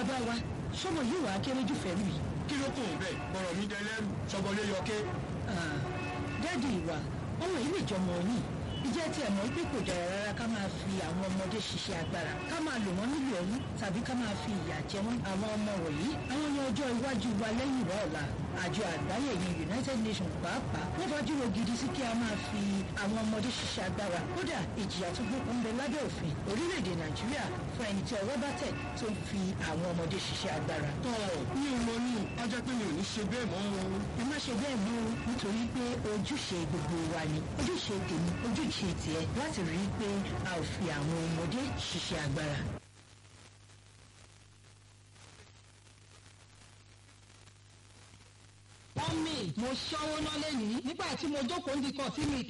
bàbá wa sọmọ yìí wàá kéré jù fẹ́ mi. kí ló kùn bẹ́ẹ̀ bọ̀rọ̀ mi dẹlẹ́rù sọgbọ́lé yọké. dáàdi ìwà ọmọ yìí lè jọmọ yìí ìjẹ́ tí ẹ̀ mọ̀ pé kò dára rárá ká máa fi àwọn ọmọdé ṣiṣẹ́ agbára ká máa lò wọ́n nílò ẹ̀rú tàbí ká máa fi ìyà jẹ wọ́n àwọn ọmọ wọ̀nyí àwọn ní ọjọ́ iwájú wa lẹ́yìn ìwà ọ̀la àjọ àgbáyé ní United Nations pàápàá wọ́n fàájúrò gidi sí kí a máa fi àwọn ọmọdé ṣiṣẹ́ agbára kódà ìjìyà tó gbókun ń bẹ lábẹ́ òfin orílẹ̀-èdè Nàìjíríà fún ẹni tí ọwọ́ bá tẹ̀ tó ń fi àwọn ọmọdé ṣiṣẹ́ agbára. tọ́ mi ò mọ ní ajá pé mi ò ní ṣe bẹ́ẹ̀ mọ́ o. ẹ má ṣe bẹ́ẹ̀ mọ́ o nítorí pé ojúṣe gbogbo wa ni ojúṣe tèmi ojúṣe tiẹ̀ láti rí i pé a ò fi àwọn ọmọdé ṣiṣẹ́ agbára. mọ́mì mo ṣọ́wó ná lẹ́yìn nígbà tí mo jókòó ń dikọ̀ tí mi